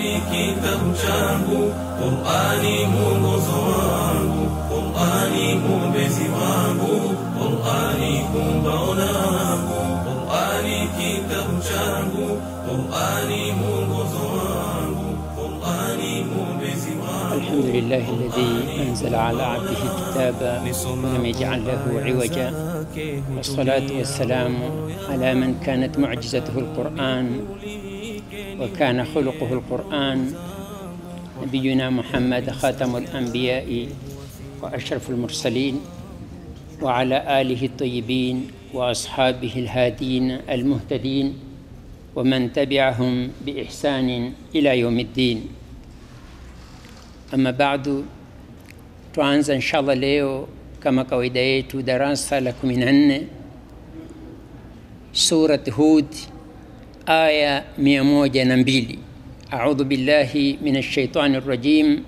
Qur'ani kitabu changu, Qur'ani mwongozo wangu, Qur'ani mwombezi wangu, Qur'ani kumbao langu, Qur'ani kitabu changu, Qur'ani mwongozo wangu, Qur'ani mwombezi wangu. الحمد لله الذي أنزل على عبده الكتاب ولم يجعل له عوجا والصلاة والسلام على من كانت معجزته القرآن وكان خلقه القرآن نبينا محمد خاتم الأنبياء وأشرف المرسلين وعلى آله الطيبين وأصحابه الهادين المهتدين ومن تبعهم بإحسان إلى يوم الدين Ama badu, tuanza inshallah leo kama kawaida yetu darasa la 14 Surat Hud aya 102. A'udhu billahi minash shaitani rrajim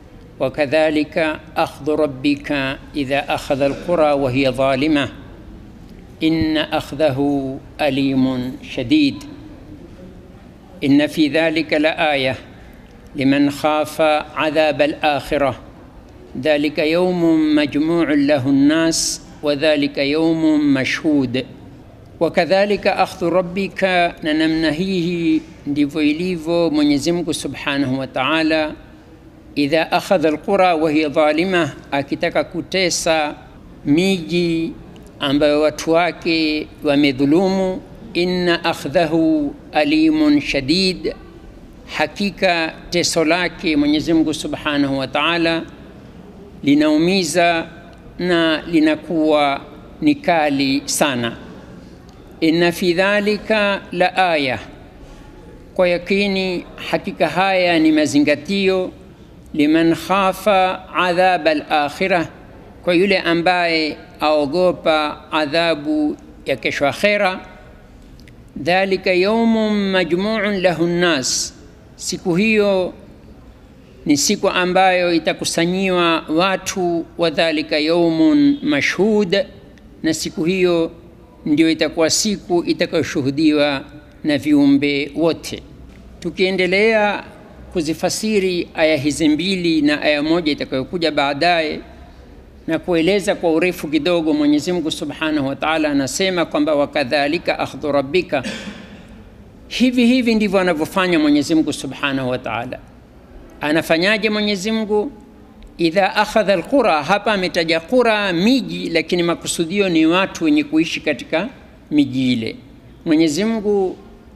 وكذلك أخذ ربك إذا أخذ القرى وهي ظالمة إن أخذه أليم شديد إن في ذلك لآية لمن خاف عذاب الآخرة ذلك يوم مجموع له الناس وذلك يوم مشهود وكذلك أخذ ربك na namna hii ndivyo ilivyo Mwenyezi Mungu Subhanahu wa Ta'ala idha akhadha alqura wa hiya dhalima, akitaka kutesa miji ambayo watu wake wamedhulumu, inna akhdhahu alimun shadid hakika teso lake Mwenyezi Mungu Subhanahu wa Ta'ala linaumiza na linakuwa ni kali sana. Inna fi dhalika la aya, kwa yakini hakika haya ni mazingatio liman khafa adhaba al-akhirah, kwa yule ambaye aogopa adhabu ya kesho akhera. Dhalika yawmun majmu'un lahu nnas siku hiyo ni siku ambayo itakusanyiwa watu wa dhalika yaumun mashhud, na siku hiyo ndio itakuwa siku itakayoshuhudiwa na viumbe wote. Tukiendelea kuzifasiri aya hizi mbili na aya moja itakayokuja baadaye na kueleza kwa urefu kidogo, Mwenyezi Mungu Subhanahu wa Ta'ala anasema kwamba wakadhalika akhdhu rabbika hivi hivi ndivyo anavyofanya Mwenyezi Mungu Subhanahu wa Ta'ala. Anafanyaje Mwenyezi Mungu? Idha akhadha alqura, hapa ametaja qura, miji, lakini makusudio ni watu wenye kuishi katika miji ile. Mwenyezi Mungu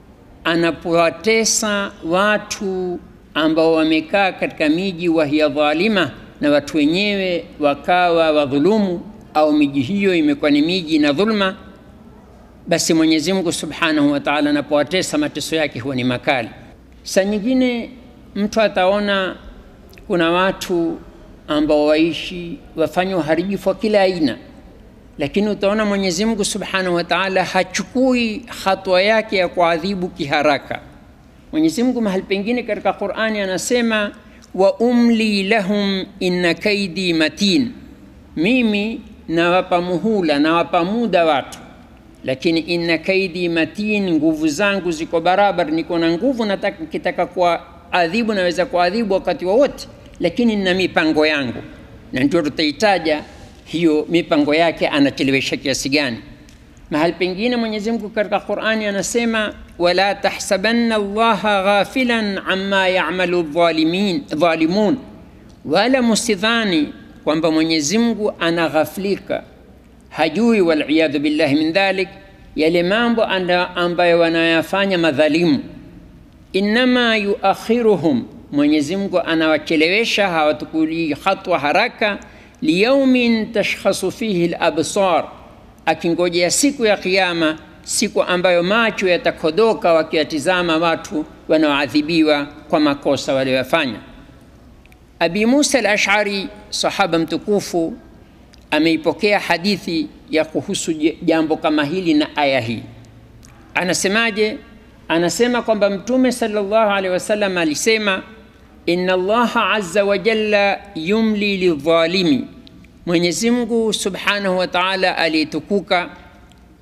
anapowatesa watu ambao wamekaa katika miji wa hiya dhalima, na watu wenyewe wakawa wadhulumu, au miji hiyo imekuwa ni miji na dhulma basi Mwenyezi Mungu Subhanahu wa Ta'ala anapowatesa mateso yake huwa ni makali. Saa nyingine mtu ataona kuna watu ambao waishi wafanya uharibifu wa kila aina, lakini utaona Mwenyezi Mungu Subhanahu wa Ta'ala hachukui hatua yake ya kuadhibu kiharaka. Mwenyezi Mungu mahali pengine katika Qur'ani anasema wa umli lahum inna kaidi matin, mimi nawapa muhula, nawapa muda watu lakini inna kaidi matin, nguvu zangu ziko barabara, niko na nguvu, nataka kitaka kuadhibu naweza kuadhibu wakati wowote, lakini nina mipango yangu, na ndio tutaitaja hiyo mipango yake anachelewesha kiasi gani. Mahali pengine Mwenyezi Mungu katika Qur'ani anasema wala tahsabanna Allaha ghafilan amma ya'malu dhalimin dhalimun, wala musidhani kwamba Mwenyezi Mungu anaghaflika hajui waliyadhu billahi min dhalik, yale mambo ambayo wanayafanya madhalimu. Innama yuakhiruhum, Mwenyezi Mungu anawachelewesha, hawatukuli hatwa haraka. Liyaumin tashkhasu fihi labsar, akingojea siku ya Kiyama, siku ambayo macho yatakodoka wakiyatizama watu wanaoadhibiwa kwa makosa walioyafanya. Abi Musa al-Ash'ari, sahaba mtukufu ameipokea hadithi ya kuhusu jambo kama hili na aya hii. Anasemaje? Anasema kwamba Mtume sallallahu alaihi wasallam alisema, inna Allaha azza wa jalla yumli lidhalimi, Mwenyezi Mungu subhanahu wa ta'ala aliyetukuka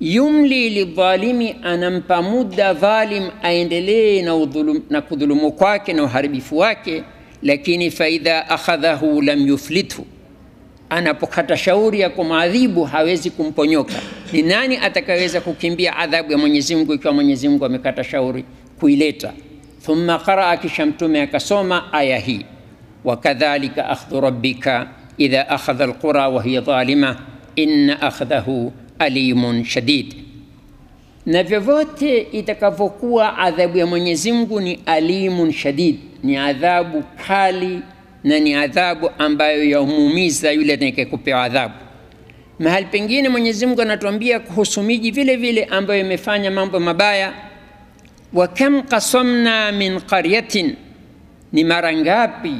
yumli lidhalimi, anampa muda dhalim aendelee na, udhulum, na kudhulumu kwake na uharibifu wake, lakini faidha akhadhahu lam yuflithu, anapokata shauri ya kumadhibu hawezi kumponyoka. Ni nani atakayeweza kukimbia adhabu ya Mwenyezi Mungu ikiwa Mwenyezi Mungu amekata shauri kuileta? Thumma qaraa, kisha Mtume akasoma aya hii, wakadhalika akhdhu rabbika idha akhadha alqura wa hiya dhalima inna akhdhahu alimun shadid. Na vyovyote itakavyokuwa adhabu ya Mwenyezi Mungu ni alimun shadid, ni adhabu kali na ni adhabu ambayo yaumuumiza yule atakayekupewa adhabu. Mahali pengine Mwenyezi Mungu anatuambia kuhusu miji vile vile ambayo imefanya mambo mabaya, wa kam qasamna min qaryatin, ni mara ngapi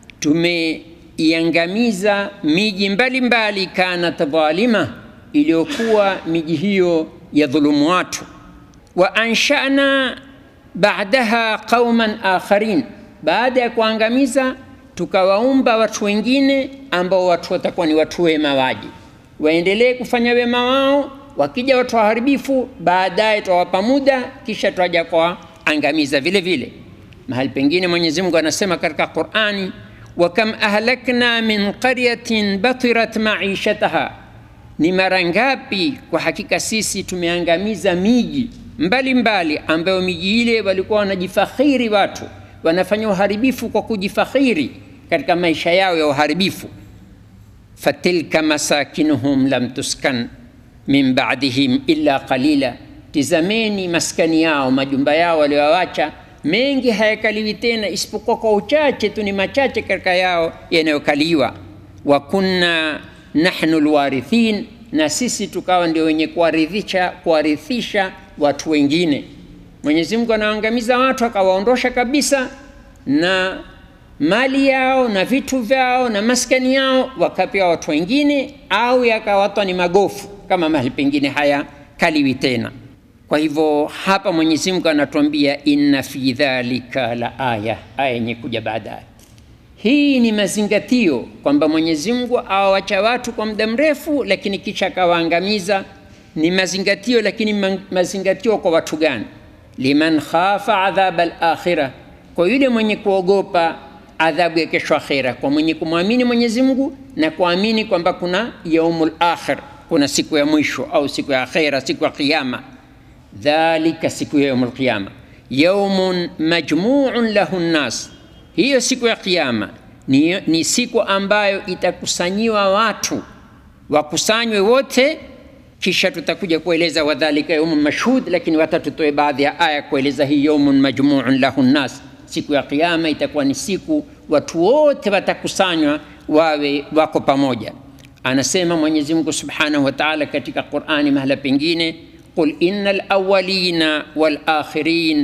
tumeiangamiza miji mbalimbali, kanat dhalima, iliyokuwa miji hiyo ya dhulumu watu, wa anshana ba'daha qauman akharin, baada ya kuangamiza tukawaumba watu wengine ambao watu watakuwa ni watu wema, waje waendelee kufanya wema wao. Wakija watu waharibifu, baadaye twawapa muda, kisha twaja kuwaangamiza vile vile. Mahali pengine Mwenyezi Mungu anasema katika Qur'ani, wa kam ahlakna min qaryatin batirat maishataha, ni mara ngapi kwa hakika sisi tumeangamiza miji mbalimbali ambayo miji ile walikuwa wanajifakhiri watu wanafanya uharibifu kwa kujifakhiri katika maisha yao ya uharibifu. fatilka masakinuhum lam tuskan min ba'dihim illa qalila, tizameni maskani yao, majumba yao waliowawacha mengi hayakaliwi tena isipokuwa kwa uchache tu, ni machache katika yao yanayokaliwa. wa kunna nahnu lwarithin, na sisi tukawa ndio wenye kuwarithisha kuwarithisha watu wengine. Mwenyezi Mungu anaangamiza watu akawaondosha kabisa na mali yao na vitu vyao na maskani yao, wakapewa watu wengine, au yakawatwa ni magofu kama mahali pengine haya kaliwi tena. Kwa hivyo hapa Mwenyezi Mungu anatuambia inna fi dhalika la aya, aya yenye kuja baadaye. Hii ni mazingatio kwamba Mwenyezi Mungu awawacha watu kwa muda mrefu, lakini kisha akawaangamiza. Ni mazingatio, lakini mazingatio kwa watu gani? liman khafa adhaba al-akhirah, kwa yule mwenye kuogopa adhabu ya kesho akhira, kwa mwenye kumwamini Mwenyezi Mungu na kuamini kwamba kuna yaumul akhir, kuna siku ya mwisho au siku ya akhira, siku ya kiyama. Dhalika, siku ya yaumul qiyama, yaumun majmuun lahu nnas, hiyo siku ya kiyama ni, ni siku ambayo itakusanyiwa watu wakusanywe wote kisha tutakuja kueleza wadhalika yaumun mashhud, lakini wacha tutoe baadhi ya aya kueleza hii yaumun majmuun lahu nnas. Siku ya Kiyama itakuwa ni siku watu wote watakusanywa wawe wako pamoja. Anasema Mwenyezi Mungu subhanahu wa taala katika Qurani mahala pengine, qul innal awwalina wal akhirin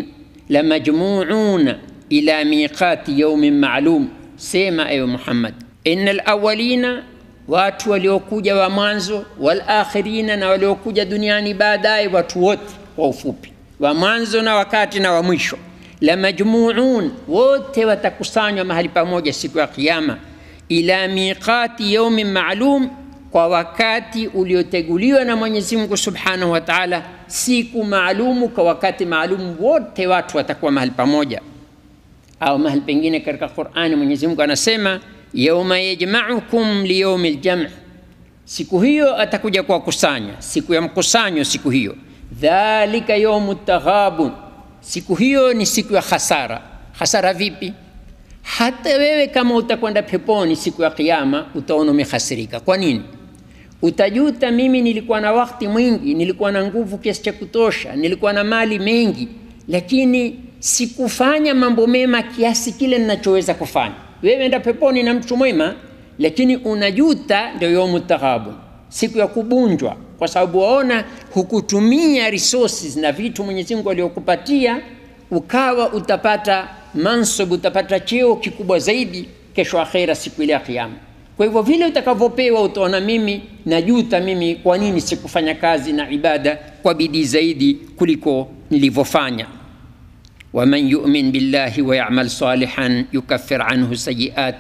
lamajmuuna ila miqati yaumin ma'lum, sema ewe Muhammad, innal awwalina watu waliokuja wa mwanzo wal akhirina, na waliokuja duniani baadaye, watu wote kwa ufupi, wa mwanzo na wakati na wa mwisho. La majmuun, wote watakusanywa mahali pamoja siku ya Kiyama, ila miqati yaumin maalum, kwa wakati ulioteguliwa na Mwenyezi Mungu Subhanahu wa Ta'ala, siku maalumu, kwa wakati maalumu, wote watu watakuwa mahali pamoja. Au mahali pengine katika Qur'ani Mwenyezi Mungu anasema yauma yajmaukum liyaumi ljam, siku hiyo atakuja kuwakusanya, siku ya mkusanyo. Siku hiyo dhalika yaumu taghabun, siku hiyo ni siku ya hasara. Hasara vipi? Hata wewe kama utakwenda peponi siku ya Kiyama utaona umehasirika. Kwa nini? Utajuta, mimi nilikuwa na wakati mwingi, nilikuwa na nguvu kiasi cha kutosha, nilikuwa na mali mengi, lakini sikufanya mambo mema kiasi kile ninachoweza kufanya wewe enda peponi na mtu mwema, lakini unajuta. Ndio yaumu taghabun, siku ya kubunjwa, kwa sababu waona hukutumia resources na vitu Mwenyezi Mungu aliyokupatia, ukawa utapata mansub, utapata cheo kikubwa zaidi kesho akhera, siku ile ya Kiyama. Kwa hivyo vile utakavyopewa, utaona mimi najuta, mimi kwa nini sikufanya kazi na ibada kwa bidii zaidi kuliko nilivyofanya waman yumin billahi wa yamal salihan yukaffir anhu sayiati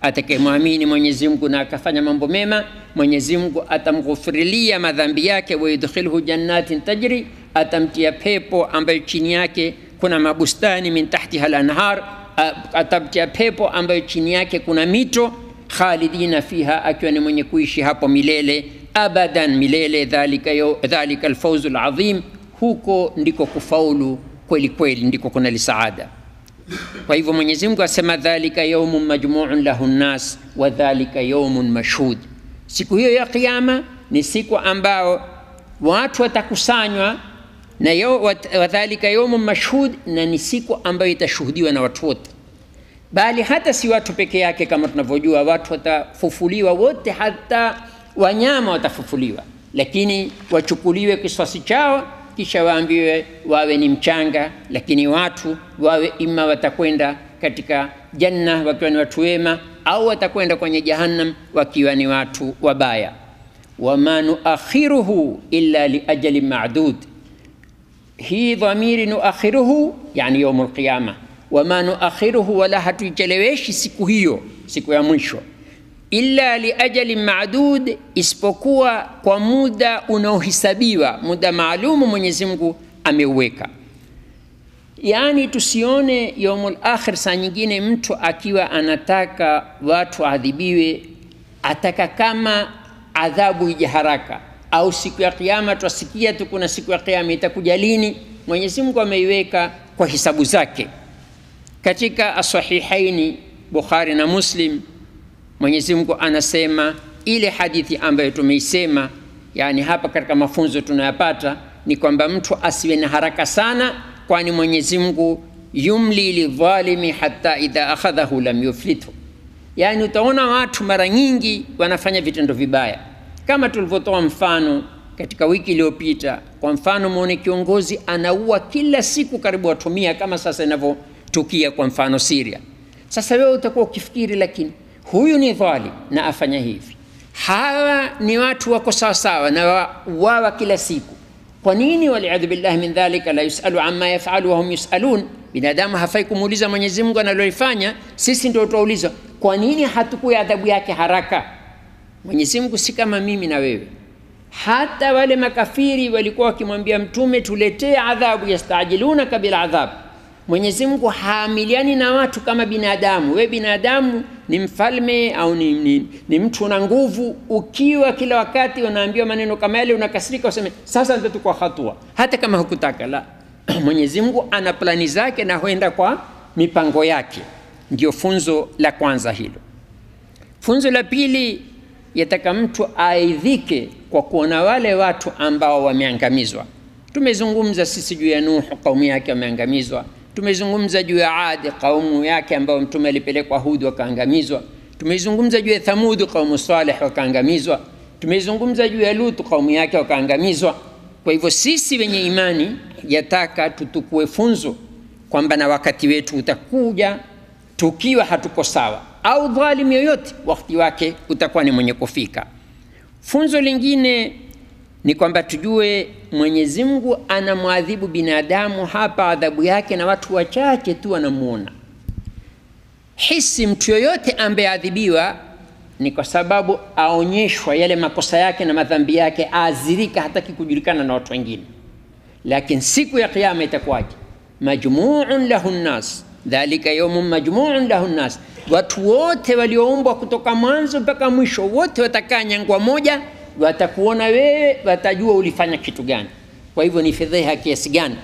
atakayemwamini Mwenyezi Mungu na akafanya mambo mema, Mwenyezi Mungu atamghufirilia madhambi yake, wa yudkhilhu jannatin tajri, atamtia pepo ambayo chini yake kuna mabustani min tahtiha al-anhar, atamtia pepo ambayo chini yake kuna mito, khalidina fiha, akiwa ni mwenye kuishi hapo milele abadan, milele. Dhalika, yo, dhalika alfawzu alazim, huko ndiko kufaulu kweli kweli, ndiko kuna lisaada. Kwa hivyo Mwenyezi Mungu asema dhalika yaumun majmuun lahu nnas wa dhalika yaumun mashhud, siku hiyo ya Kiyama ni siku ambao watu watakusanywa na wa dhalika yaumun mashhud, na ni siku ambayo itashuhudiwa na watu wote, bali hata si watu peke yake. Kama tunavyojua watu watafufuliwa wote, hata wanyama watafufuliwa, lakini wachukuliwe kisasi chao kisha waambiwe wawe ni mchanga, lakini watu wawe ima watakwenda katika janna wakiwa ni watu wema, au watakwenda kwenye jahannam wakiwa ni watu wabaya. wama nuakhiruhu illa liajalin ma'dud, hii dhamiri nuakhiruhu, yani yaumul qiyama. Wama nuakhiruhu, wala hatuicheleweshi siku hiyo, siku ya mwisho illa liajalin ma'dud, isipokuwa kwa muda unaohisabiwa, muda maalumu Mwenyezi Mungu ameuweka. Yaani tusione yaumul akhir, saa nyingine mtu akiwa anataka watu adhibiwe, ataka kama adhabu ije haraka, au siku ya kiyama. Twasikia tu kuna siku ya kiyama itakuja lini? Mwenyezi Mungu ameiweka kwa hisabu zake. Katika asahihaini Bukhari na Muslim Mwenyezi Mungu anasema ile hadithi ambayo tumeisema, yani hapa katika mafunzo tunayapata ni kwamba mtu asiwe na haraka sana, kwani Mwenyezi Mungu yumli lidhalimi hatta idha akhadhahu lam yuflithu. Yani utaona watu mara nyingi wanafanya vitendo vibaya, kama tulivyotoa mfano katika wiki iliyopita. Kwa mfano, muone kiongozi anaua kila siku karibu watu mia, kama sasa inavyotukia kwa mfano Syria. Sasa wewe utakuwa ukifikiri, lakini huyu ni dhalim na afanya hivi, hawa ni watu wako sawasawa na wawa kila siku. Kwa nini? Waliyadhu billahi min dhalika, la yusalu amma yafalu wahum yusalun. Binadamu hafai kumuuliza Mwenyezi Mungu analolifanya, sisi ndio tutaulizwa. Kwa nini hatukui adhabu yake haraka? Mwenyezi Mungu si kama mimi na wewe. Hata wale makafiri walikuwa wakimwambia Mtume, tuletee adhabu, yastajilunaka bil adhab Mwenyezi Mungu haamiliani na watu kama binadamu. We binadamu ni mfalme au ni, ni, ni mtu una nguvu, ukiwa kila wakati unaambiwa maneno kama yale unakasirika, useme sasa nitachukua hatua, hata kama hukutaka. La, Mwenyezi Mungu ana plani zake na huenda kwa mipango yake. Ndio funzo la kwanza hilo. Funzo la pili, yataka mtu aidhike kwa kuona wale watu ambao wameangamizwa. Tumezungumza sisi juu ya Nuhu, kaumu yake wameangamizwa tumezungumza juu ya Adi kaumu yake ambao mtume alipelekwa Hud wakaangamizwa. Tumezungumza juu ya Thamud kaumu Saleh wakaangamizwa. Tumezungumza juu ya Lut kaumu yake wakaangamizwa. Kwa hivyo sisi wenye imani yataka tutukue funzo kwamba na wakati wetu utakuja tukiwa hatuko sawa, au dhalim yoyote wakati wake utakuwa ni mwenye kufika. Funzo lingine ni kwamba tujue Mwenyezi Mungu anamwadhibu binadamu hapa, adhabu yake na watu wachache tu wanamuona. Hisi mtu yoyote ambaye adhibiwa ni kwa sababu aonyeshwa yale makosa yake na madhambi yake, aazirika, hataki kujulikana na watu wengine. Lakini siku ya Kiyama itakuwaje? Majmuun lahu nnas, dhalika yaumun majmuun lahu nnas, watu wote walioumbwa kutoka mwanzo mpaka mwisho, wote watakaa nyangwa moja watakuona wewe, watajua ulifanya kitu gani. Kwa hivyo ni fedheha kiasi gani.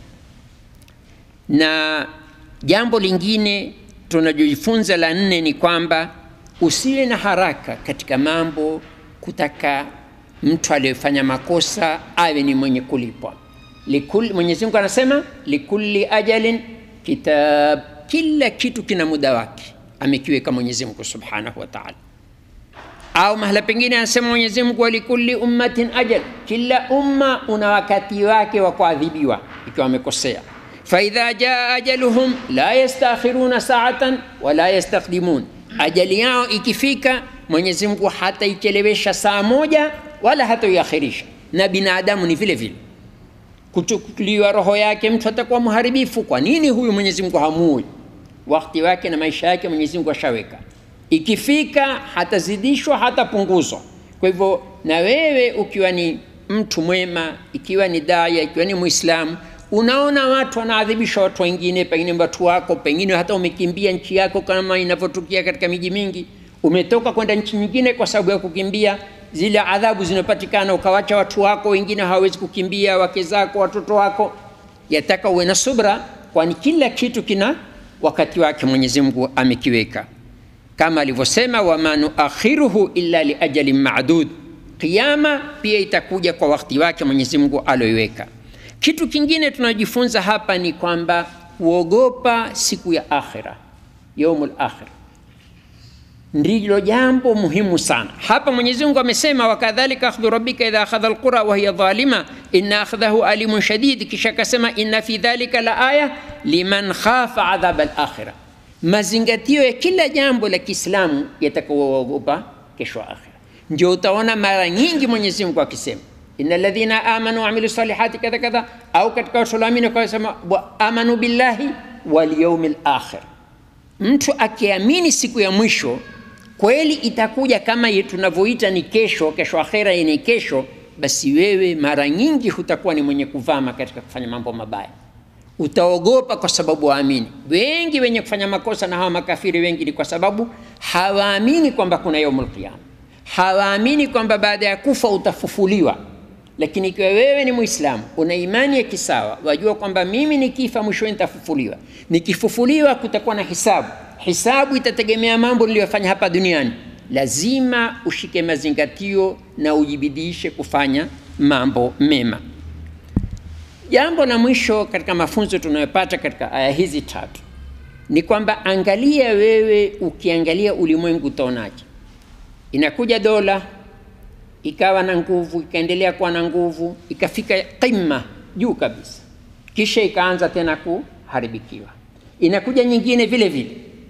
Na jambo lingine tunajojifunza la nne ni kwamba usiwe na haraka katika mambo, kutaka mtu aliyefanya makosa awe ni mwenye kulipwa. Mwenyezi Mungu anasema likulli ajalin kitab, kila kitu kina muda wake, amekiweka Mwenyezi Mungu subhanahu wa ta'ala au mahala pengine anasema Mwenyezi Mungu, walikulli ummatin ajal, kila umma una wakati wake wa kuadhibiwa ikiwa wamekosea. Faidha jaa ajaluhum la yastakhiruna saatan wala yastaqdimun, ajali yao ikifika Mwenyezi Mungu hataichelewesha saa moja wala hataiakhirisha. Na binadamu ni vile vile, kuchukuliwa roho yake mtu atakuwa mharibifu. Kwa nini huyu Mwenyezi Mungu hamui? Wakati wake na maisha yake Mwenyezi Mungu ashaweka ikifika hatazidishwa hatapunguzwa. Kwa hivyo na wewe ukiwa ni mtu mwema, ikiwa ni daya, ikiwa ni Muislamu, unaona watu wanaadhibisha watu wengine, pengine watu wako, pengine hata umekimbia nchi yako, kama inavyotukia katika miji mingi, umetoka kwenda nchi nyingine kwa sababu ya kukimbia zile adhabu zinapatikana, ukawacha watu wako, wengine hawawezi kukimbia, wake zako, watoto wako. Yataka uwe na subra, kwani kila kitu kina wakati wake Mwenyezi Mungu amekiweka, kama alivyosema, wama nuakhiruhu illa liajalin ma'dud, Kiyama pia itakuja kwa wakati wake Mwenyezi Mungu alioiweka. Kitu kingine tunajifunza hapa ni kwamba kuogopa siku ya akhira, yaumul akhira ndilo jambo muhimu sana hapa. Mwenyezi Mungu amesema, wakadhalika akhdhu rabbika idha akhadha alqura wa hiya dhalima inna akhdahu alimun shadid, kisha akasema inna fi dhalika la aya liman khafa adhab alakhira. Mazingatio ya kila jambo la Kiislamu yatakaoogopa kesho akhira. Ndio utaona mara nyingi Mwenyezi Mungu akisema innal ladhina amanu wa amilu salihati kadha kadha, au katika watu walioamini wakasema wa amanu billahi wal yawmil akhir. Mtu akiamini siku ya mwisho kweli itakuja kama tunavyoita ni kesho, kesho akhera ni kesho, basi wewe mara nyingi hutakuwa ni mwenye kuvama katika kufanya mambo mabaya, utaogopa kwa sababu waamini. Wengi wenye kufanya makosa na hawa makafiri wengi ni kwa sababu hawaamini kwamba kuna yaumul qiyama, hawaamini kwamba baada ya kufa utafufuliwa. Lakini ikiwa wewe ni Muislamu, una imani ya kisawa, wajua kwamba mimi nikifa mwishowe nitafufuliwa, nikifufuliwa kutakuwa na hisabu hisabu itategemea mambo niliyofanya hapa duniani. Lazima ushike mazingatio na ujibidishe kufanya mambo mema. Jambo la mwisho katika mafunzo tunayopata katika aya hizi tatu ni kwamba angalia wewe, ukiangalia ulimwengu utaonaje? Inakuja dola ikawa na nguvu, ikaendelea kuwa na nguvu, ikafika qimma juu kabisa, kisha ikaanza tena kuharibikiwa. Inakuja nyingine vile vile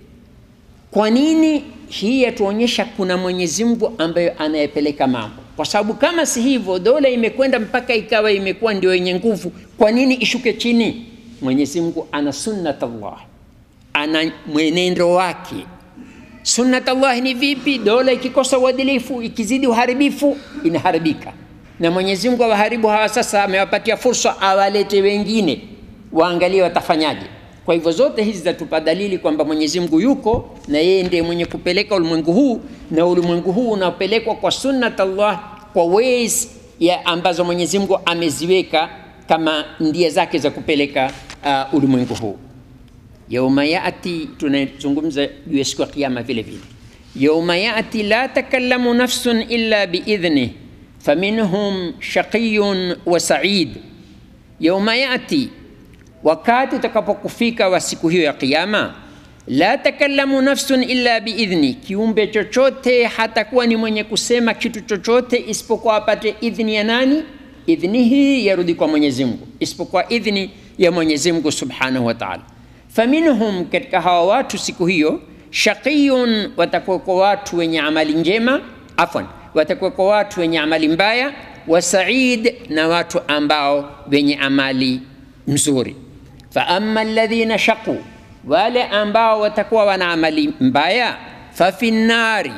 kwa nini hii yatuonyesha kuna Mwenyezi Mungu ambaye anayepeleka mambo? Kwa sababu kama si hivyo, dola imekwenda mpaka ikawa imekuwa ndio yenye nguvu, kwa nini ishuke chini? Mwenyezi Mungu ana sunnatullah, ana mwenendo wake. Sunnatullah ni vipi? Dola ikikosa uadilifu, ikizidi uharibifu, inaharibika. Na Mwenyezi Mungu awaharibu hawa, sasa amewapatia fursa, awalete wengine waangalie watafanyaje. Kwa hivyo zote hizi zatupa dalili kwamba Mwenyezi Mungu yuko na yeye ndiye mwenye kupeleka ulimwengu huu, na ulimwengu huu unapelekwa kwa sunnat Allah, kwa ways ya ambazo Mwenyezi Mungu ameziweka kama ndia zake za kupeleka uh, ulimwengu huu. Yauma yati, tunazungumza juu ya siku ya Kiyama vile vile. Yauma yati la takallamu nafsun illa biidhnih faminhum shaqiyun wa sa'id. Yauma yati wakati utakapokufika wa siku hiyo ya Kiyama, la takallamu nafsun illa biidhni, kiumbe chochote hatakuwa ni mwenye kusema kitu chochote isipokuwa apate idhni ya nani? Idhni hii yarudi kwa Mwenyezi Mungu, isipokuwa idhni ya Mwenyezi Mungu subhanahu wa ta'ala. Faminhum, katika hawa watu siku hiyo, shaqiyun, watakuwa kwa watu wenye amali njema, afwan, watakuwa kwa watu wenye amali mbaya, wa said, na watu ambao wenye amali mzuri fa amma alladhina shaqu, wale ambao watakuwa wana amali mbaya, fa fi nnari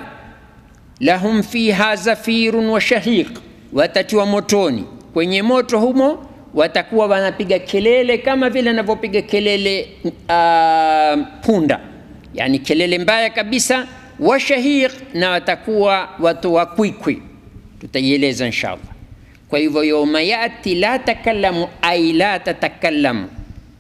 lahum fiha zafirun wa shahiq, watatiwa motoni. Kwenye moto humo watakuwa wanapiga kelele kama vile anavyopiga kelele uh, punda, yani kelele mbaya kabisa. Wa shahiq, na watakuwa watu wa kwikwi, tutaieleza inshallah. Kwa hivyo yauma yati la takallamu ay la tatakallamu,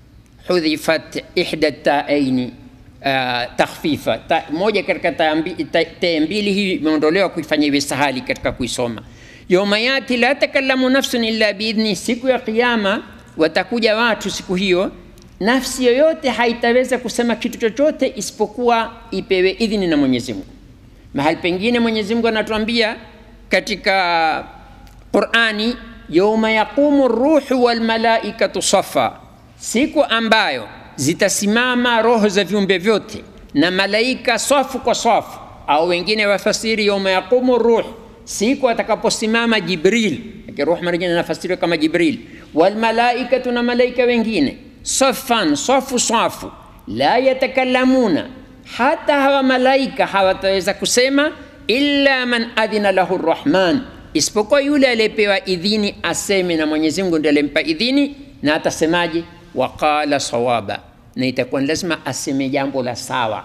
hudhifat ihda taaini uh, takhfifa ta, moja katika taa mbili hii imeondolewa kuifanya iwe sahali katika kuisoma. Yauma yati la takallamu nafsun illa biidhni, siku ya Kiyama watakuja watu siku hiyo, nafsi yoyote haitaweza kusema kitu chochote isipokuwa ipewe idhini na Mwenyezi Mungu. Mahali pengine Mwenyezi Mungu anatuambia katika Qurani, yauma yaqumu ruhu wal malaikatu safa, siku ambayo zitasimama roho za viumbe vyote na malaika swafu kwa swafu, au wengine wafasiri yauma yaqumu ruh, siku atakaposimama Jibril, ruh mara nyingine anafasiriwa kama Jibril, wal malaikatu, na malaika wengine, safan swafu swafu, la yatakallamuna, hata hawa malaika hawataweza kusema illa man adhina lahu rrahman, isipokuwa yule aliyepewa idhini aseme, na Mwenyezi Mungu ndiye alimpa idhini, na atasemaje? Waqala sawaba, na itakuwa ni lazima aseme jambo la sawa.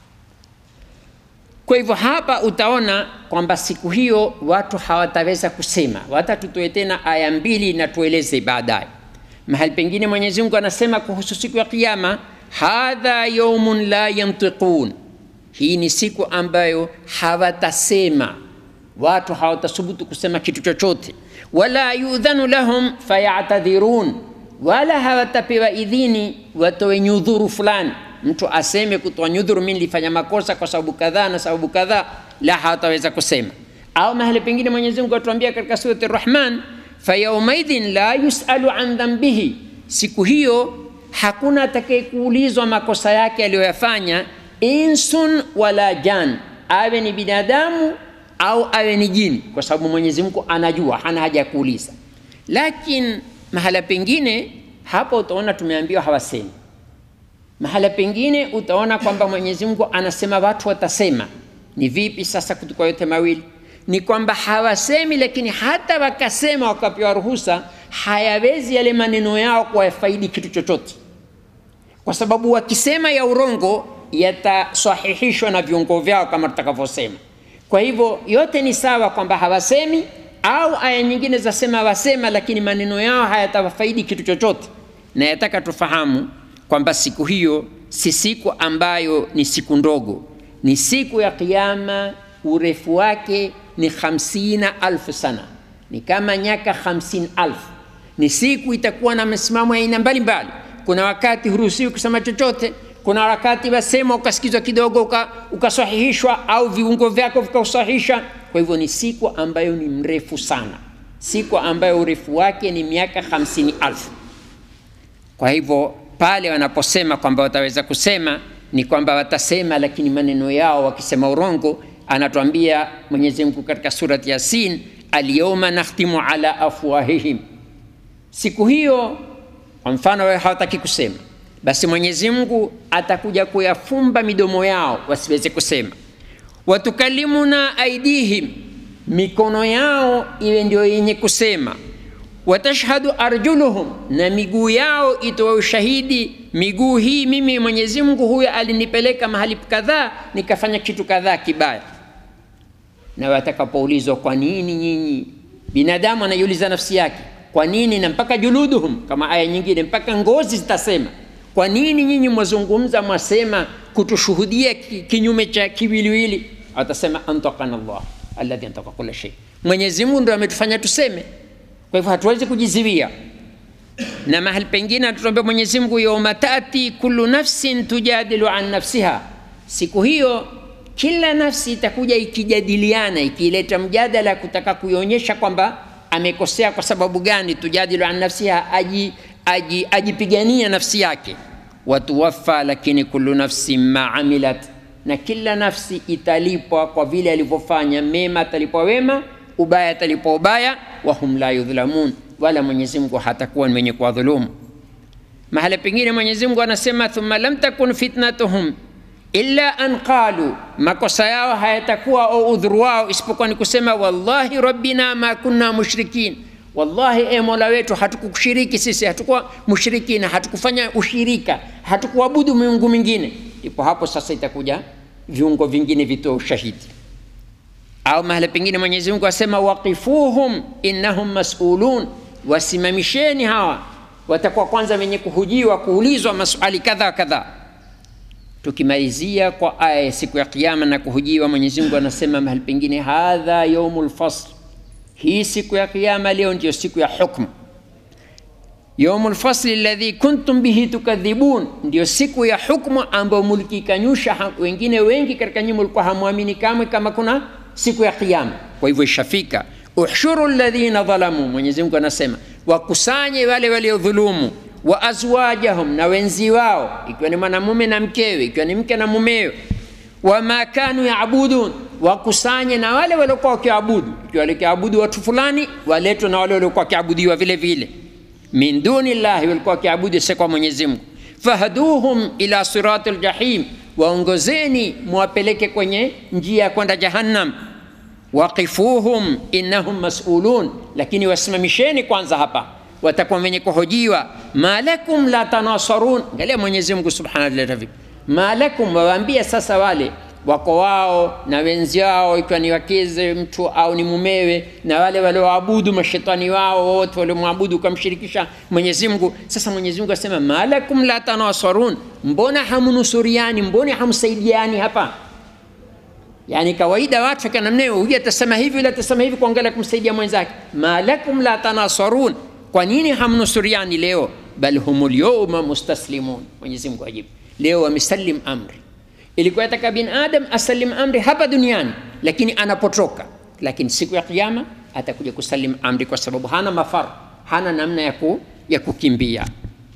Kwa hivyo hapa utaona kwamba siku hiyo watu hawataweza kusema. Hata tutoe tena aya mbili na tueleze baadaye. Mahali pengine Mwenyezi Mungu anasema kuhusu siku ya Kiyama, hadha yaumun la yantiqun, hii ni siku ambayo hawatasema, watu hawatasubutu kusema kitu chochote. Wala yudhanu lahum fayatadhirun, wala hawatapewa idhini watoe nyudhuru fulani mtu aseme kutoa nyudhuru, mimi nilifanya makosa kwa sababu kadhaa na sababu kadhaa, la hawataweza kusema. Au mahali pengine Mwenyezi Mungu atuambia katika surati Rahman, fayaumaidhin la yusalu an dhambihi, siku hiyo hakuna atakayekuulizwa makosa yake aliyoyafanya, insun wala jan, awe ni binadamu au awe ni jini, kwa sababu Mwenyezi Mungu anajua, hana haja ya kuuliza. Lakini mahala pengine hapo utaona tumeambiwa hawasemi mahala pengine utaona kwamba Mwenyezi Mungu anasema watu watasema. Ni vipi sasa kutoka yote mawili? Ni kwamba hawasemi, lakini hata wakasema wakapewa ruhusa, hayawezi yale maneno yao kuwafaidi kitu chochote, kwa sababu wakisema ya urongo yatasahihishwa na viungo vyao kama tutakavyosema. Kwa hivyo yote ni sawa kwamba hawasemi, au aya nyingine zasema wasema, lakini maneno yao hayatawafaidi kitu chochote, na yataka tufahamu kwamba siku hiyo si siku ambayo ni siku ndogo, ni siku ya Kiyama. Urefu wake ni hamsina alfu sana, ni kama nyaka hamsini alfu. Ni siku itakuwa na msimamo ya aina mbalimbali. Kuna wakati huruhusiwi kusema chochote, kuna wakati wasema ukasikizwa kidogo ukasahihishwa, au viungo vyako vikasahihisha. Kwa hivyo ni siku ambayo ni mrefu sana, siku ambayo urefu wake ni miaka hamsini alfu. Kwa hivyo pale wanaposema kwamba wataweza kusema ni kwamba watasema, lakini maneno yao wakisema urongo. Anatuambia Mwenyezi Mungu katika surati Yasin, alyawma nakhtimu ala afwahihim, siku hiyo. Kwa mfano wewe hawataki kusema, basi Mwenyezi Mungu atakuja kuyafumba midomo yao wasiweze kusema. Watukalimuna aidihim, mikono yao iwe ndio yenye kusema watashhadu arjuluhum, na miguu yao itoa ushahidi. Miguu hii mimi Mwenyezi Mungu huyo alinipeleka mahali kadhaa nikafanya kitu kadhaa kibaya. Na watakapoulizwa kwa nini nyinyi, binadamu anaiuliza nafsi yake, kwa nini? Na mpaka juluduhum, kama aya nyingine, mpaka ngozi zitasema, kwa nini nyinyi mwazungumza mwasema kutushuhudia kinyume cha kiwiliwili? Watasema antakana Allah alladhi antaka kula shay, Mwenyezi Mungu ndo ametufanya tuseme kwa hivyo hatuwezi kujiziwia. Na mahali pengine atuambia Mwenyezi Mungu, yauma tati kullu nafsin tujadilu an nafsiha, siku hiyo kila nafsi itakuja ikijadiliana, ikileta mjadala kutaka kuionyesha kwamba amekosea kwa sababu gani. Tujadilu an nafsiha, aji, aji, ajipigania nafsi yake. Watuwaffa, lakini kullu nafsin ma amilat, na kila nafsi italipwa kwa vile alivyofanya. Mema atalipwa wema ubaya atalipwa ubaya, wahum la yudhlamun, wala Mwenyezi Mungu hatakuwa ni mwenye kuwadhulumu. Mahala pengine Mwenyezi Mungu anasema thumma lam takun fitnatuhum illa an qalu, makosa yao hayatakuwa au udhuru wao isipokuwa ni kusema wallahi rabbina ma kunna mushrikin, wallahi e Mola wetu hatukukushiriki sisi, hatukuwa mushrikina, hatukufanya ushirika, hatukuabudu miungu mingine. Ipo hapo sasa itakuja viungo vingine vitoa ushahidi au mahala pengine Mwenyezi Mungu asema waqifuhum innahum mas'ulun, wasimamisheni hawa, watakuwa kwanza wenye kuhujiwa, kuulizwa maswali kadha kadha. Tukimalizia kwa aya ya siku ya Kiyama na kuhujiwa, Mwenyezi Mungu anasema mahali pengine, hadha yaumul fasl, hii siku ya Kiyama leo ndiyo siku ya hukmu. Yaumul fasli alladhi kuntum bihi tukadhibun, ndiyo siku ya hukmu ambayo mulikikanyusha. Wengine wengi katika nyinyi mlikuwa hamwamini kamwe kama kuna siku ya Kiyama. Kwa hivyo ishafika. Uhshuru alladhina dhalamu, Mwenyezi Mungu anasema wakusanye wale waliodhulumu, wa azwajahum, na wenzi wao, ikiwa ni mwanamume na mkewe, ikiwa ni mke na mumewe, wama kanu yaabudun, wakusanye na wale waliokuwa wakiabudu, ikiwa walikiabudu watu fulani, waletwe na wale waliokuwa wakiabudiwa vile vile, min duni llahi, walikuwa wakiabudu si kwa Mwenyezi Mungu. Fahduhum ila sirati ljahim, waongozeni mwapeleke kwenye njia ya kwenda jahannam waqifuhum innahum masulun lakini wasimamisheni kwanza hapa watakuwa wenye kuhojiwa malakum la tanasarun angalia mwenyezi mungu subhanahu wa ta'ala malakum wawaambia sasa wale wako wao na wenzi wao ikiwa ni wakeze mtu au ni mumewe na wale walioabudu mashetani wao wote waliomwabudu ukamshirikisha mwenyezi mungu sasa mwenyezi mungu asema malakum la tanasarun mbona hamnusuriani mbona hamsaidiani hapa yani kawaida watu kana mneo huyu atasema hivi yule atasema hivi kuangalia kumsaidia mwenzake malakum la tanasarun kwa nini hamnusuriani leo bal humul yawma mustaslimun mwenyezi mungu ajibu leo wamesalim amri ilikuwa yataka bin adam asalim amri hapa duniani lakini anapotoka lakini siku ya kiyama atakuja kusalim amri kwa sababu hana mafar hana namna ya, ku, ya kukimbia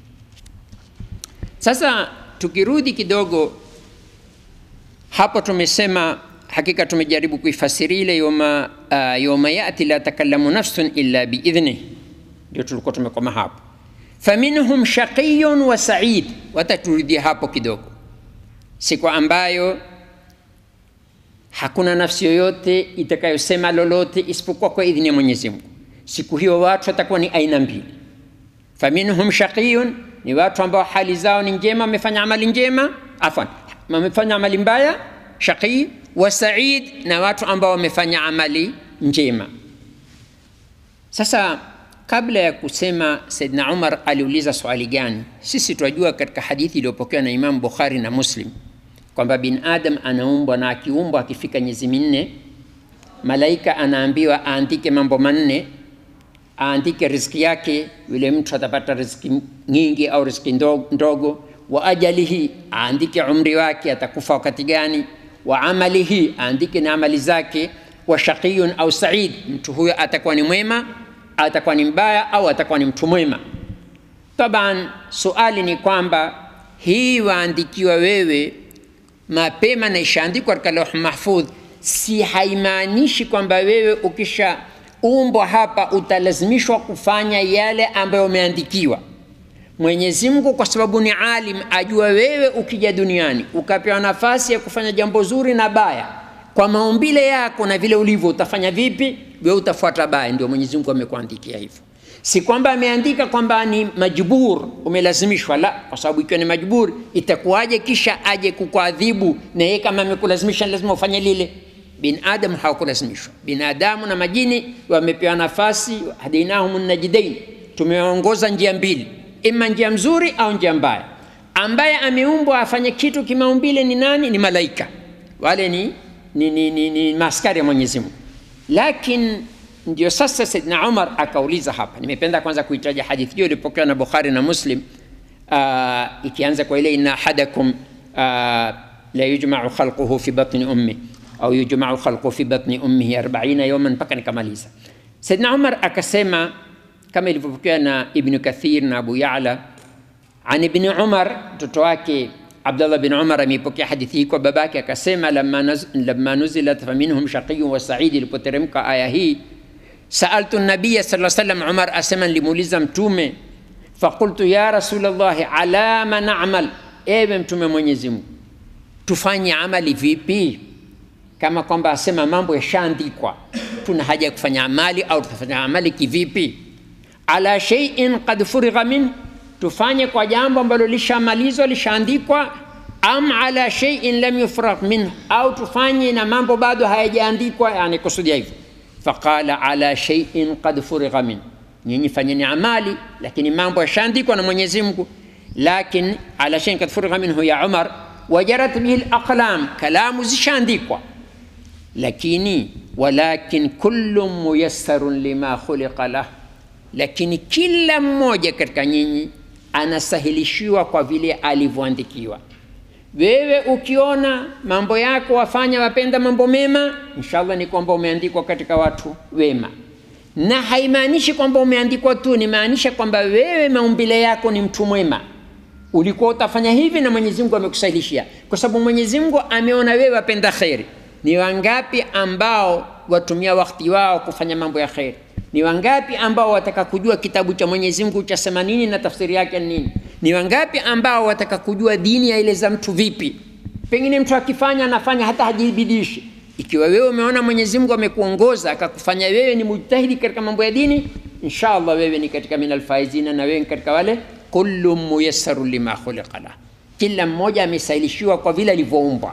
sasa tukirudi kidogo hapo tumesema hakika tumejaribu kuifasiri ile yoma, uh, yoma yati la takallamu nafsun illa biidhnih ndio tulikuwa tumekoma hapo faminhum shaqiyun wa said wataturudia hapo kidogo siku ambayo hakuna nafsi yoyote itakayosema lolote isipokuwa kwa idhini ya mwenyezi mungu siku hiyo watu watakuwa ni aina mbili faminhum shaqiyun ni watu ambao hali zao ni njema wamefanya amali njema afwan wamefanya amali mbaya shaqii wa said na watu ambao wamefanya amali njema sasa kabla ya kusema saidna umar aliuliza swali gani sisi tunajua katika hadithi iliyopokewa na imamu bukhari na muslim kwamba bin adam anaumbwa na akiumbwa akifika miezi minne malaika anaambiwa aandike mambo manne aandike riziki yake yule mtu atapata riziki nyingi au riziki ndogo wa ajalihi aandike umri wake atakufa wakati gani wa amalihi aandike na amali zake wa shaqiyun au said mtu huyo atakuwa ni mwema atakuwa ni mbaya au atakuwa ni mtu mwema taban suali ni kwamba hii waandikiwa wewe mapema na ishaandikwa katika lauh mahfudh si haimaanishi kwamba wewe ukisha umbwa hapa utalazimishwa kufanya yale ambayo umeandikiwa mwenyezi mungu kwa sababu ni alim ajua wewe ukija duniani ukapewa nafasi ya kufanya jambo zuri na baya kwa maumbile yako na vile ulivyo utafanya vipi we utafuata baya ndio mwenyezi mungu amekuandikia hivyo si kwamba ameandika kwamba ni majbur umelazimishwa la kwa sababu ikiwa ni majbur itakuwaje kisha aje kukuadhibu na yeye kama amekulazimisha lazima ufanye lile binadamu hawakulazimishwa binadamu na majini wamepewa nafasi hadainahum najidain tumewaongoza njia mbili ima njia mzuri au njia mbaya ambaye ameumbwa afanye kitu kimaumbile ni nani ni malaika wale ni, ni, ni, ni, ni maaskari ya mwenyezi mungu lakini ndio sasa saidna umar akauliza hapa nimependa kwanza kuitaja hadithi hiyo ilipokewa na bukhari na muslim uh, ikianza kwa ile inna ahadakum uh, la yujmau khalquhu fi batni ummi au yujmau khalquhu fi batni ummihi 40 yawman mpaka nikamaliza saidna umar akasema kama ilivyopokewa na ibnu kathir na abu yala an ibni umar mtoto wake abdullah bin umar ameipokea hadithi hii kwa babake akasema lama, naz, lama nuzilat faminhum shaqiyun wa said ilipoteremka aya hii saaltu nabiya saa salam umar asema nilimuuliza mtume faqultu ya rasulllahi ala ma namal ewe mtume mwenyezi mungu tufanye amali vipi kama kwamba asema mambo yashaandikwa tuna haja ya kufanya amali au tutafanya amali kivipi ala sheiin qad furigha min tufanye kwa jambo ambalo lishamalizwa lishaandikwa am ala sheiin lam yufragh min au tufanye na mambo bado hayajaandikwa yani kusudia hivyo faqala ala sheiin qad furigha min nyinyi fanyeni amali lakini mambo yashaandikwa na mwenyezi mungu lakin ala sheiin qad furigha minhu ya umar wajarat bihi laqlam kalamu zishaandikwa lakini walakin kullu muyassarun lima khuliqa lah lakini kila mmoja katika nyinyi anasahilishiwa kwa vile alivyoandikiwa wewe ukiona mambo yako wafanya wapenda mambo mema inshallah ni kwamba umeandikwa katika watu wema na haimaanishi kwamba umeandikwa tu nimaanisha kwamba wewe maumbile yako ni mtu mwema ulikuwa utafanya hivi na mwenyezi mungu amekusahilishia kwa sababu mwenyezi mungu ameona wewe wapenda kheri ni wangapi ambao watumia wakati wao kufanya mambo ya kheri ni wangapi ambao wataka kujua kitabu cha mwenyezi mungu chasema nini na tafsiri yake nini ni wangapi ambao wataka kujua dini yaeleza mtu vipi Pengine mtu akifanya anafanya hata hajibidishi. Ikiwa wewe umeona Mwenyezi Mungu amekuongoza akakufanya wewe ni mujtahidi katika mambo ya dini, inshallah wewe ni katika minal faizina, na wewe ni katika wale kullu muyassaru lima khuliqa lah, kila mmoja amesailishiwa kwa vile alivyoumbwa.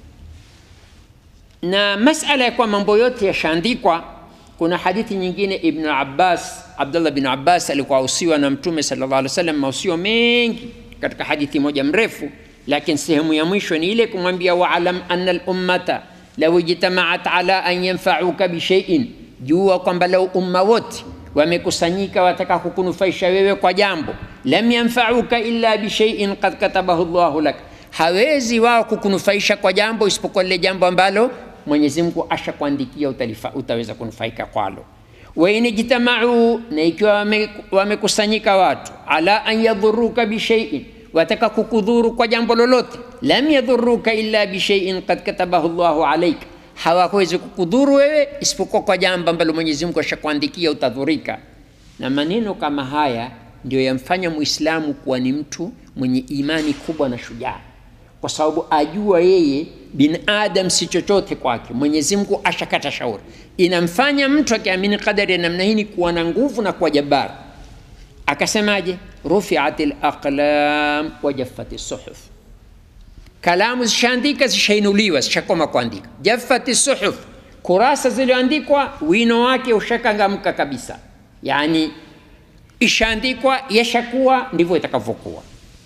Na masala ya kwa mambo yote yashaandikwa, kuna hadithi nyingine Ibn Abbas, Abdullah bin Abbas alikuwa ausiwa na Mtume sallallahu alaihi wasallam mausio mengi katika hadithi moja mrefu, lakini sehemu ya mwisho ni ile kumwambia waalam anna al-ummata law ijtamaat ala an yanfauka bishaiin, jua kwamba lau umma wote wamekusanyika wataka kukunufaisha wewe kwa jambo, lam yanfauka illa bishaiin qad katabahu Allahu lak, hawezi wao kukunufaisha kwa jambo isipokuwa lile jambo ambalo Mwenyezi Mungu ashakuandikia utalifa, utaweza kunufaika kwalo. Wa in ijtamau, na ikiwa wamekusanyika watu ala an yadhuruka bishaiin, wataka kukudhuru kwa jambo lolote, lam yadhuruka illa bishaiin qad katabahu Allahu alaika, hawawezi kukudhuru wewe isipokuwa kwa jambo ambalo Mwenyezi Mungu ashakuandikia utadhurika. Na maneno kama haya ndio yamfanya Muislamu kuwa ni mtu mwenye imani kubwa na shujaa, kwa sababu ajua yeye binadam si chochote kwake, Mwenyezi Mungu ashakata shauri. Inamfanya mtu akiamini qadari ya namna hii kuwa na nguvu na kuwa jabbar. Akasemaje? rufiat laqlam wa jaffat suhuf, kalamu zishaandika zishainuliwa zishakoma kuandika. Jaffat suhuf, kurasa zilizoandikwa wino wake ushakangamka kabisa, yani ishaandikwa yashakuwa ndivyo itakavyokuwa.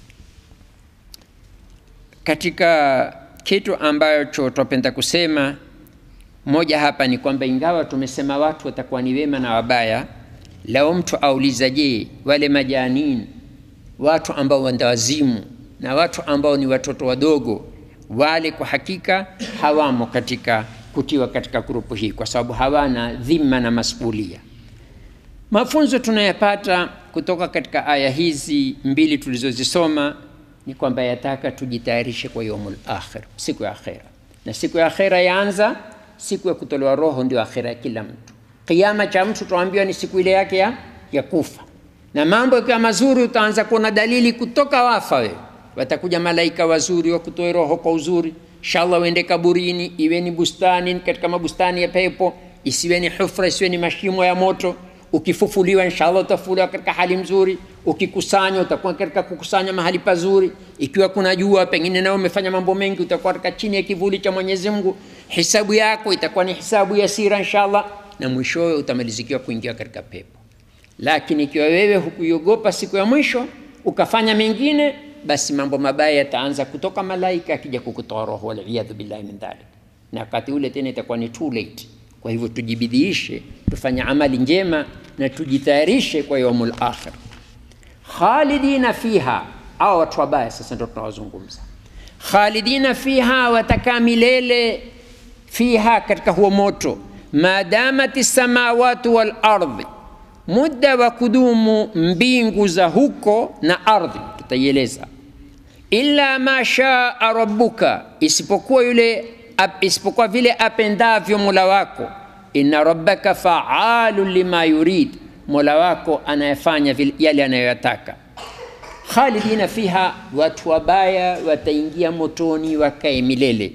Katika kitu ambacho twapenda kusema moja hapa ni kwamba ingawa tumesema watu watakuwa ni wema na wabaya, lao mtu auliza, je, wale majanini, watu ambao wandawazimu na watu ambao ni watoto wadogo, wale kwa hakika hawamo katika kutiwa katika grupu hii, kwa sababu hawana dhima na masulia. Mafunzo tunayapata kutoka katika aya hizi mbili tulizozisoma ni kwamba yataka tujitayarishe kwa yaumul akhir, siku ya akhera. Na siku ya akhera yaanza siku ya kutolewa roho, ndio akhera ya kila mtu. Kiama cha mtu tuambiwa ni siku ile yake ya, ya kufa, na mambo yakiwa mazuri utaanza kuona dalili kutoka wafa. Wewe watakuja malaika wazuri wakutoe roho kwa uzuri, inshallah uende kaburini, iwe ni bustani katika mabustani ya pepo, isiwe ni hufra, isiwe ni mashimo ya moto ukifufuliwa inshallah utafufuliwa katika hali mzuri. Ukikusanywa utakuwa katika kukusanya mahali pazuri. Ikiwa kuna jua, pengine nao umefanya mambo mengi, utakuwa katika chini ya kivuli cha Mwenyezi Mungu. Hisabu yako itakuwa ni hisabu ya sira inshallah, na mwishowe utamalizikiwa kuingia katika pepo. Lakini ikiwa wewe hukuiogopa siku ya mwisho ukafanya mengine, basi mambo mabaya yataanza kutoka malaika akija kukutoa roho, waliyadhu billahi min dhalik, na wakati ule tena itakuwa ni too late. Kwa hivyo tujibidiishe, tufanye amali njema na tujitayarishe kwa yaumul akhir. Khalidina fiha, au watu wabaya sasa ndio tunawazungumza. Khalidina fiha, watakaa milele fiha, katika huo moto. Madamati samawati wal ardhi, muda wa kudumu mbingu za huko na ardhi, tutaieleza. Illa ma shaa rabbuka, isipokuwa yule isipokuwa vile apendavyo Mola wako. Inna rabbaka faalun lima yurid, Mola wako anayefanya yale anayoyataka. Khalidina fiha, watu wabaya wataingia motoni wakae milele.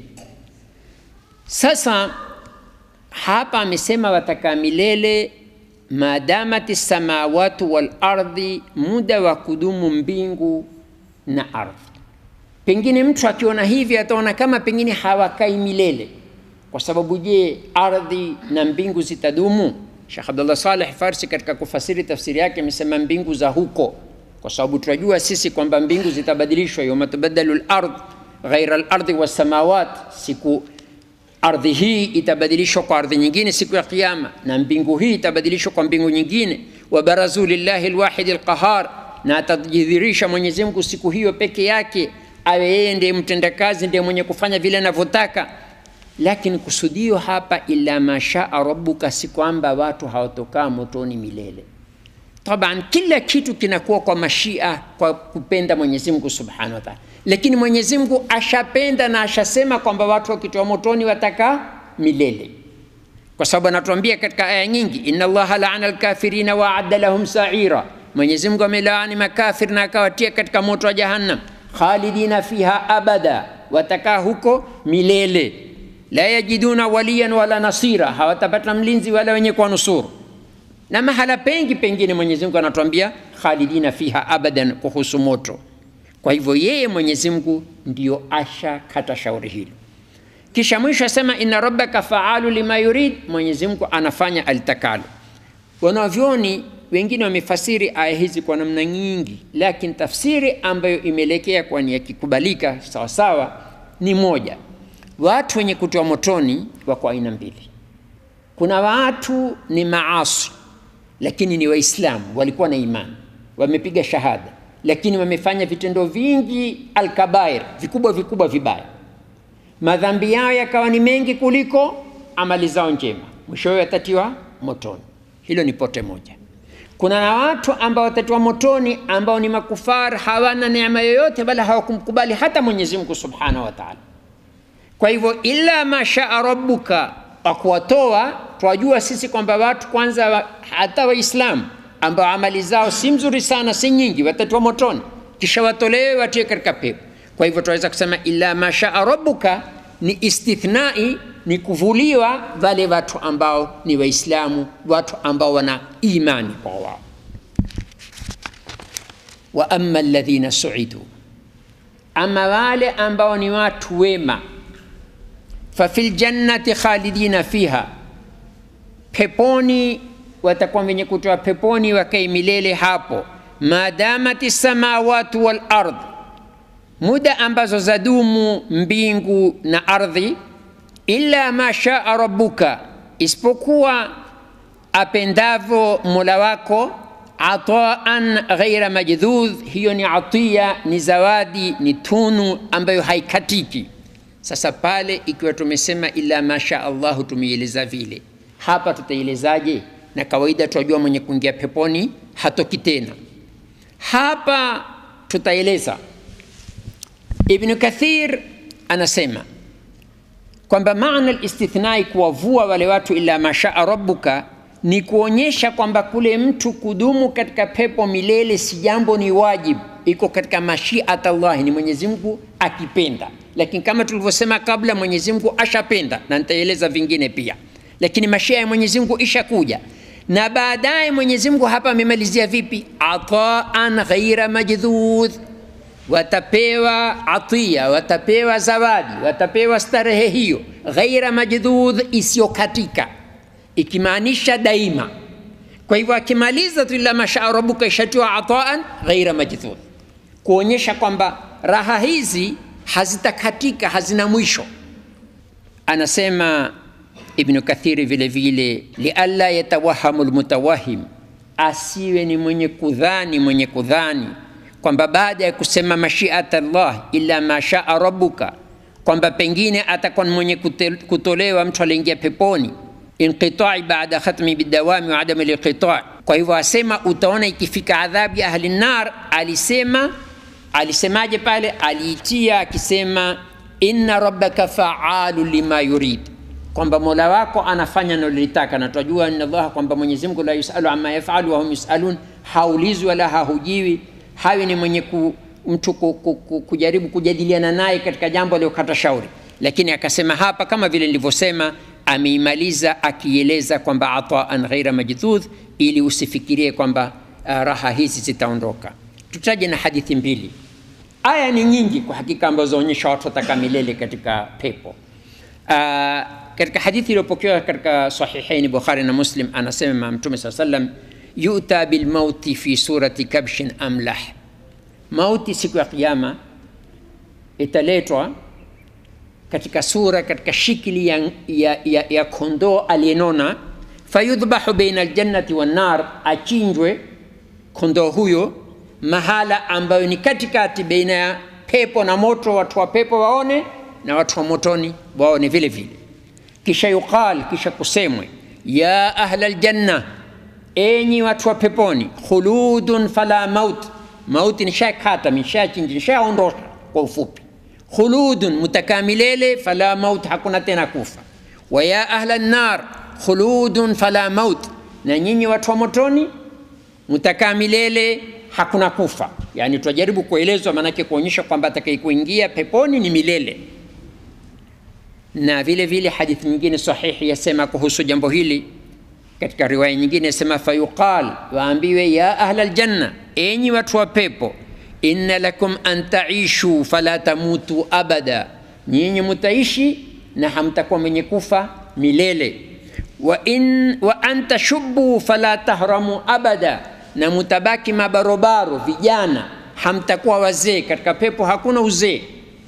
Sasa hapa amesema watakaa milele, madamati samawatu wal ardhi, muda wa kudumu mbingu na ardhi. Pengine mtu akiona hivi ataona kama pengine hawakai milele, kwa sababu je, ardhi na mbingu zitadumu? Sheikh Abdullah Saleh Farsi katika kufasiri tafsiri yake amesema mbingu za huko, kwa sababu tunajua sisi kwamba mbingu zitabadilishwa, yawma tubaddalu al-ard ghaira al-ardi was-samawat, siku ardhi hii itabadilishwa kwa ardhi nyingine siku ya Kiyama, na mbingu hii itabadilishwa kwa mbingu nyingine. wa barazu lillahi al-wahid al-qahar, na atajidhirisha Mwenyezi Mungu siku hiyo peke yake awe yeye ndiye mtendakazi, ndiye mwenye kufanya vile anavyotaka. Lakini kusudio hapa, illa mashaa rabbuka, si kwamba watu hawatokaa motoni milele. Taban, kila kitu kinakuwa kwa mashia, kwa kupenda Mwenyezi Mungu subhanahu wa ta'ala, lakini Mwenyezi Mungu ashapenda na ashasema kwamba watu wakitoa motoni watakaa milele, kwa sababu anatuambia katika aya nyingi, inna Allaha laana alkafirina wa adda lahum sa'ira, Mwenyezi Mungu amelaani makafir na akawatia katika moto wa Jahannam khalidina fiha abada, watakaa huko milele la yajiduna waliyan wala nasira hawatapata mlinzi wala wenye kuwanusuru na mahala pengi pengine mwenyezi mungu anatuambia khalidina fiha abadan kuhusu moto kwa hivyo yeye mwenyezi mungu ndio asha kata shauri hilo kisha mwisho asema inna rabbaka faalu lima yurid mwenyezi mungu anafanya alitakalo wanavyoni wengine wamefasiri aya hizi kwa namna nyingi lakini tafsiri ambayo imeelekea kwa ni yakikubalika sawasawa ni moja watu wenye kutoa motoni wako aina mbili kuna watu ni maasi lakini ni waislamu walikuwa na imani wamepiga shahada lakini wamefanya vitendo vingi alkabair vikubwa vikubwa vibaya madhambi yao yakawa ni mengi kuliko amali zao njema mwishowe watatiwa motoni hilo ni pote moja kuna na watu ambao watatiwa motoni ambao ni makufar hawana neema yoyote wala hawakumkubali hata mwenyezi mungu subhanahu wa taala kwa hivyo illa mashaa rabbuka wa kuwatoa twajua sisi kwamba watu kwanza wa, hata waislamu ambao amali zao si mzuri sana si nyingi watatiwa motoni kisha watolewe watie katika pepo kwa hivyo tunaweza kusema illa mashaa rabbuka ni istithnai ni kuvuliwa wale watu ambao ni waislamu watu ambao wana imani kwa wao wa ama alladhina suidu ama wale ambao ni watu wema fafi ljannati khalidina fiha peponi watakuwa wenye kutoa peponi wakai milele hapo madamati samawatu walard muda ambazo zadumu mbingu na ardhi illa ma shaa rabbuka isipokuwa apendavyo mola wako ataan ghaira majdhudh hiyo ni atia ni zawadi ni tunu ambayo haikatiki sasa pale ikiwa tumesema ila masha allahu tumeieleza vile hapa tutaielezaje na kawaida tunajua mwenye kuingia peponi hatoki tena hapa tutaeleza ibnu kathir anasema kwamba maana listithnai kuwavua wale watu ila mashaa rabbuka ni kuonyesha kwamba kule mtu kudumu katika pepo milele si jambo ni wajibu iko katika mashiat llahi ni mwenyezi mungu akipenda lakini kama tulivyosema kabla mwenyezi mungu ashapenda na nitaeleza vingine pia lakini mashia ya mwenyezi mungu ishakuja na baadaye mwenyezi mungu hapa amemalizia vipi ataan ghaira majdhudh watapewa atia watapewa zawadi watapewa starehe hiyo ghaira majdhudh isiyokatika ikimaanisha daima kwa hivyo akimaliza tu ila mashaa rabuka ishatiwa ataan ghaira majdhudh kuonyesha kwamba raha hizi hazitakatika hazina mwisho anasema ibnu kathiri vile vile lialla yatawahamu lmutawahim asiwe ni mwenye kudhani mwenye kudhani kwamba baada ya kusema mashiat llah illa ma shaa rabuka kwamba pengine atakuwa ni mwenye kutolewa mtu aliingia peponi inqitai baada khatmi bidawami wa adami linqitai kwa hivyo asema utaona ikifika adhabu ya ahli nar alisema alisemaje pale aliitia akisema inna rabbaka faalu lima yurid kwamba mola wako anafanya nalolitaka na tunajua inna allaha kwamba mwenyezi mungu la yusalu ama yafalu wahum yusalun haulizwi wala hahujiwi hawi ni mwenye ku, mtu ku, ku, ku, kujaribu kujadiliana naye katika jambo aliyokata shauri lakini akasema hapa kama vile nilivyosema ameimaliza akieleza kwamba ataan ghaira majdhudh ili usifikirie kwamba uh, raha hizi zitaondoka tutaje na hadithi mbili aya ni nyingi kwa hakika ambazo zaonyesha watu wataka milele katika pepo uh, katika hadithi iliyopokewa katika sahihaini bukhari na muslim anasema mtume saa salam yuta bilmauti fi surati kabshin amlah mauti siku ya kiama italetwa katika sura katika shikili ya, ya, ya, ya kondoo aliyenona fayudhbahu baina aljannati wannar achinjwe kondoo huyo mahala ambayo ni katikati baina ya pepo na moto watu wa pepo waone na watu wa motoni waone vile vile kisha yuqal kisha kusemwe ya ahla ljanna enyi watu wa peponi khuludun fala maut mauti nishakata nishachinji nishaondosha kwa ufupi khuludun mutakaa milele fala maut hakuna tena kufa wa ya ahla nnar khuludun fala maut na nyinyi watu wa motoni mutakaa milele hakuna kufa yaani tunajaribu kuelezwa maanake kuonyesha kwamba atakayekuingia peponi ni milele na vile vile hadithi nyingine sahihi yasema kuhusu jambo hili katika riwaya nyingine yasema fayuqal waambiwe ya ahla ljanna enyi watu wa pepo inna lakum an taishu fala tamutu abada nyinyi mutaishi na hamtakuwa mwenye kufa milele wa, in, wa an tashubu fala tahramu abada na mutabaki mabarobaro vijana hamtakuwa wazee katika pepo hakuna uzee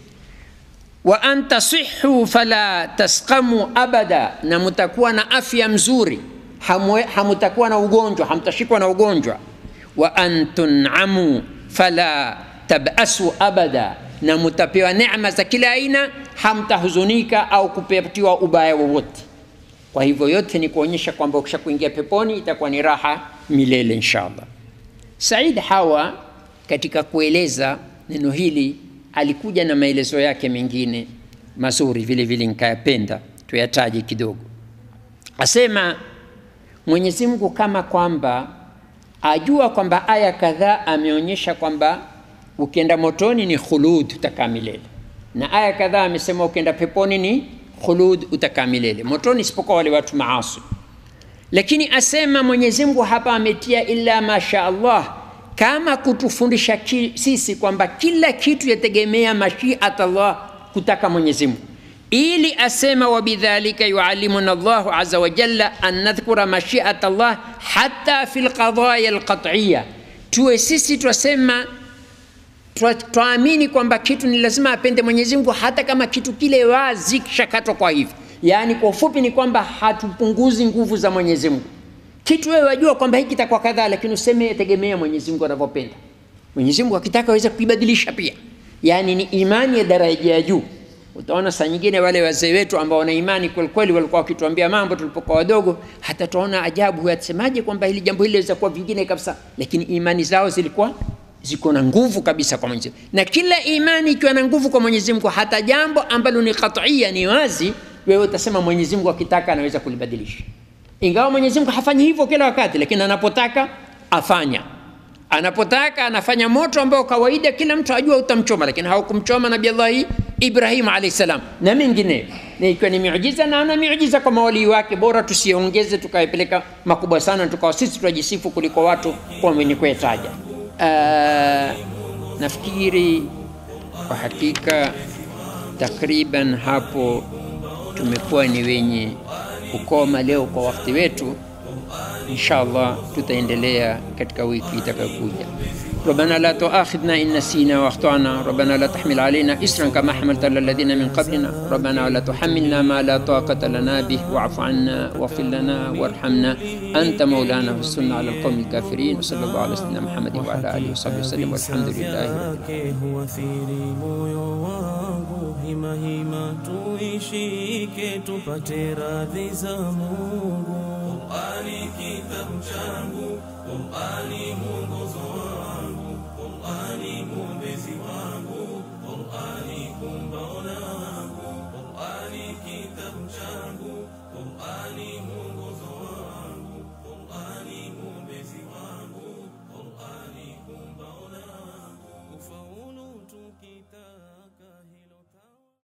wa an tasihu fala tasqamu abada na mutakuwa na afya mzuri Hamwe, hamutakuwa na ugonjwa hamtashikwa na ugonjwa wa an tunamu fala tabasu abada na mutapewa neema za kila aina hamtahuzunika au kupatiwa ubaya wowote kwa hivyo yote ni kuonyesha kwamba ukisha kuingia peponi itakuwa ni raha milele inshallah said hawa katika kueleza neno hili alikuja na maelezo yake mengine mazuri vile vile nikayapenda tuyataje kidogo asema mwenyezi mungu kama kwamba ajua kwamba aya kadhaa ameonyesha kwamba ukienda motoni ni khulud utakaa milele na aya kadhaa amesema ukienda peponi ni khulud utakaa milele motoni isipokuwa wale watu maasi lakini asema mwenyezi mungu hapa ametia illa masha allah kama kutufundisha ki, sisi kwamba kila kitu yategemea mashiat allah kutaka mwenyezi mungu ili asema wabidhalika yualimuna llahu aza wajalla an nadhkura mashiat allah hata fi lqadaya lqatiya tuwe sisi twasema twaamini kwamba kitu ni lazima apende mwenyezi mungu hata kama kitu kile wazi kishakatwa kwa hivi yaani kwa ufupi ni kwamba hatupunguzi nguvu za mwenyezi mungu kitu wewe wajua kwamba hiki kitakuwa kadhaa lakini useme tegemea mwenyezi mungu anavyopenda mwenyezi mungu akitaka aweza kuibadilisha pia yaani ni imani ya daraja ya juu utaona saa nyingine wale wazee wetu ambao wana imani kwelikweli walikuwa wakituambia mambo tulipokuwa wadogo hata tunaona ajabu atasemaje kwamba hili jambo hili liweza kuwa vingine kabisa lakini imani zao zilikuwa ziko na nguvu kabisa kwa mwenyezi na kila imani ikiwa na nguvu kwa mwenyezi mungu hata jambo ambalo ni qatia ni wazi wewe utasema mwenyezi mungu akitaka anaweza kulibadilisha ingawa mwenyezi mungu hafanyi hivyo kila wakati lakini anapotaka afanya anapotaka anafanya moto ambao kawaida kila mtu ajua utamchoma lakini haukumchoma nabi allahi ibrahim alahi salam na mengineyo na ikiwa ni miujiza na ana miujiza kwa mawalii wake bora tusiongeze tukayapeleka makubwa sana tukawa sisi tunajisifu kuliko watu kwa wenye kuyataja uh, nafikiri kwa hakika takriban hapo tumekuwa ni wenye kukoma leo kwa wakati wetu inshallah tutaendelea katika wiki itakayokuja ربنا لا تؤاخذنا إن نسينا وأخطأنا ربنا لا تحمل علينا إسرا كما حملت على الذين من قبلنا ربنا ولا تحملنا ما لا طاقة لنا به واعف عنا واغفر لنا وارحمنا أنت مولانا والسنة على القوم الكافرين وصلى الله على سيدنا محمد وعلى آله وصحبه وسلم والحمد لله رب العالمين hima hima tuishike tupate radhi za Mungu. Qur'ani kitabu changu